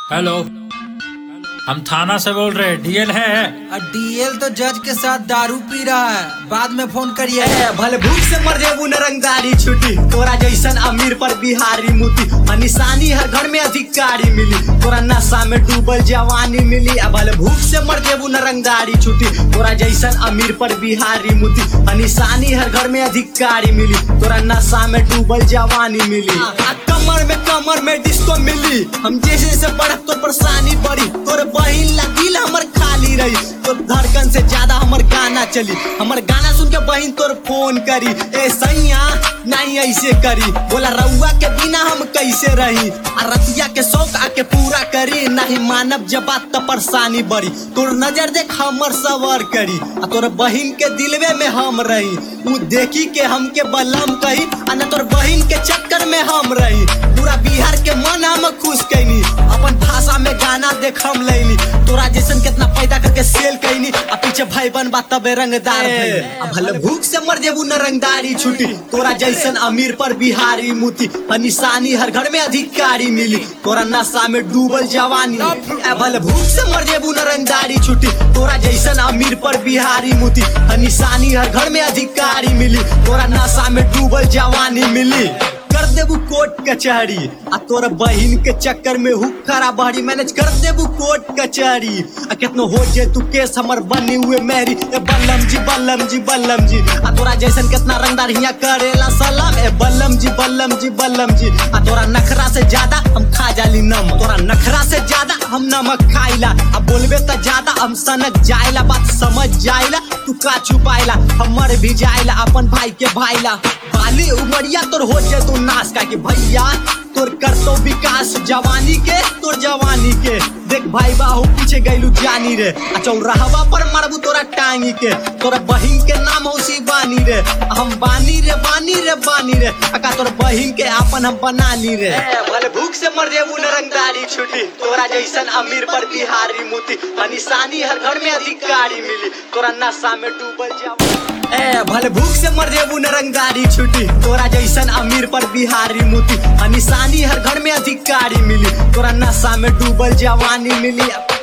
Hello हम थाना से बोल रहे डीएल है डीएल तो जज के साथ दारू पी रहा है बाद में फोन करिए ए, भले भूख से मर जेबू नरंगदारी छुटी तोरा जैसन अमीर पर बिहारी मुती आ निशानी हर घर में अधिकारी मिली तोरा नशा में डूबल जवानी मिली आ भले भूख से मर जेबू नरंगदारी छुटी तोरा जैसन अमीर पर बिहारी मुती आ निशानी हर घर में अधिकारी मिली तोरा नशा में डूबल जवानी मिली आ कमर में कमर में डिस्को मिली हम जैसे जैसे बढ़त तो परेशानी बढ़ी तोर बहिन लगिल हमर खाली रही तो धड़कन से ज्यादा हमर गाना चली हमर गाना सुन के बहिन तोर फोन करी ए सैया नहीं ऐसे करी बोला रउआ के बिना हम कैसे रही आ रतिया के शौक आके पूरा करी नहीं मानव जब बात तो परेशानी बढ़ी तोर नजर देख हमर सवर करी आ तोर बहिन के दिलवे में हम रही उ देखी के हमके बलम कही आ न तोर बहिन के चक्कर में हम रही पूरा बिहार के मन हम खुश कैनी अपन भाषा में गाना देख हम लैनी तोरा जैसन कितना पैदा करके सेल कैनी आ पीछे भाई बन बा तबे रंगदार भइनी। आ भले भूख से मर जेबू न रंगदारी छुटी तोरा जैसन अमीर पर बिहारी मुती आ निशानी हर घर में अधिकारी मिली तोरा नशा में डूबल जवानी आ भले भूख से मर जेबू न रंगदारी छुटी तोरा जैसन अमीर पर बिहारी मुती आ निशानी हर घर में अधिकारी मिली तोरा नशा में डूबल जवानी मिली कर देबू कोर्ट कचहरी आ तोर बहिन के चक्कर में हुक खरा बहरी मैनेज कर देबू कोर्ट कचहरी आ कितनो हो जे तू केस हमर बनी हुए मेरी ए बल्लम जी बल्लम जी बल्लम जी आ तोरा जैसन कितना रंगदार हिया करेला सलाम ए बल्लम जी बल्लम जी बल्लम जी आ तोरा नखरा से ज्यादा हम खा जाली नम तोरा नखरा से ज्यादा हम नमक खाइला आ बोलबे त ज्यादा हम सनक जाइला बात समझ जाइला तू का छुपाइला हमर भी जाइला अपन भाई के भाइला बाली उमरिया तोर हो जे तू नाश का के भैया तोर करतो विकास जवानी के तोर जवानी के देख भाई बाहू पीछे गैलू जानी रे आ चौराहवा पर मारबू तोरा टांगी के तोरा बहिन के नाम हो बानी रे हम बानी रे बानी रे बानी रे अका तोर बहिन के आपन हम बना ली रे भले भूख से मर जेबू न रंगदारी छुटी तोरा जैसन अमीर पर बिहारी मुती आ निशानी हर घर में अधिकारी मिली तोरा नशा में डूबल जवानी ए भले भूख से मर जेबू न रंगदारी छुटी तोरा जैसन अमीर पर बिहारी मुती आ निशानी हर घर में अधिकारी मिली तोरा नशा में डूबल जवानी मिली